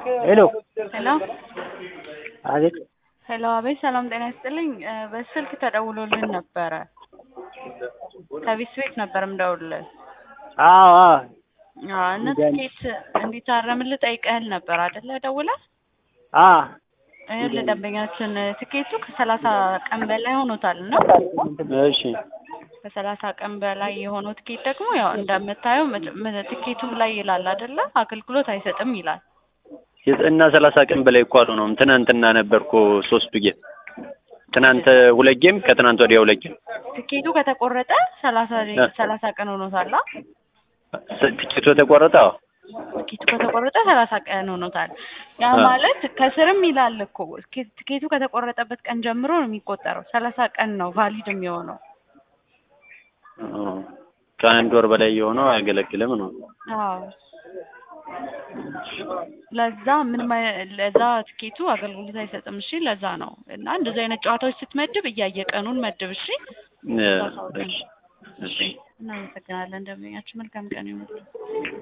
ሄሎ ሄሎ አቤት ሄሎ፣ አቤት ሰላም ጤና ይስጥልኝ። እ በስልክ ተደውሎልን ነበረ። ከቢስ ቤት ነበር ምደውልልህ። አዎ አዎ አዎ፣ እና ትኬት እንዲታረምልህ ጠይቀህል ነበር አይደለ? ደውለህ አ ይኸውልህ ደንበኛችን ትኬቱ ከሰላሳ ቀን በላይ ሆኖታል እና እሺ ከሰላሳ ቀን በላይ የሆነው ትኬት ደግሞ ያው እንደምታየው ምት- ም- ትኬቱም ላይ ይላል አይደለ? አገልግሎት አይሰጥም ይላል። እና ሰላሳ ቀን በላይ እኮ አልሆነውም። ትናንትና ነበርኩ ሶስቱ ጌም ትናንት ሁለት ጌም ከትናንት ወዲያ ሁለት ጌም ትኬቱ ከተቆረጠ ሰላሳ ሰላሳ ቀን ሆኖታል። አ? ትኬቱ የተቆረጠ አዎ ትኬቱ ከተቆረጠ ሰላሳ ቀን ሆኖታል። ያ አ። ማለት ከስርም ይላል እኮ ትኬ- ትኬቱ ከተቆረጠበት ቀን ጀምሮ ነው የሚቆጠረው። ሰላሳ ቀን ነው ቫሊድ የሚሆነው። ኦ፣ ከአንድ ወር በላይ የሆነው አያገለግልም ነው። አዎ ለዛ ምንም አይ- ለዛ ትኬቱ አገልግሎት አይሰጥም። እሺ ለዛ ነው እና እንደዚህ አይነት ጨዋታዎች ስትመድብ እያየ ቀኑን መድብ። እሺ እ፣ እሺ እሺ እናመሰግናለን። ደንበኛችን መልካም ቀን ይሁንልህ።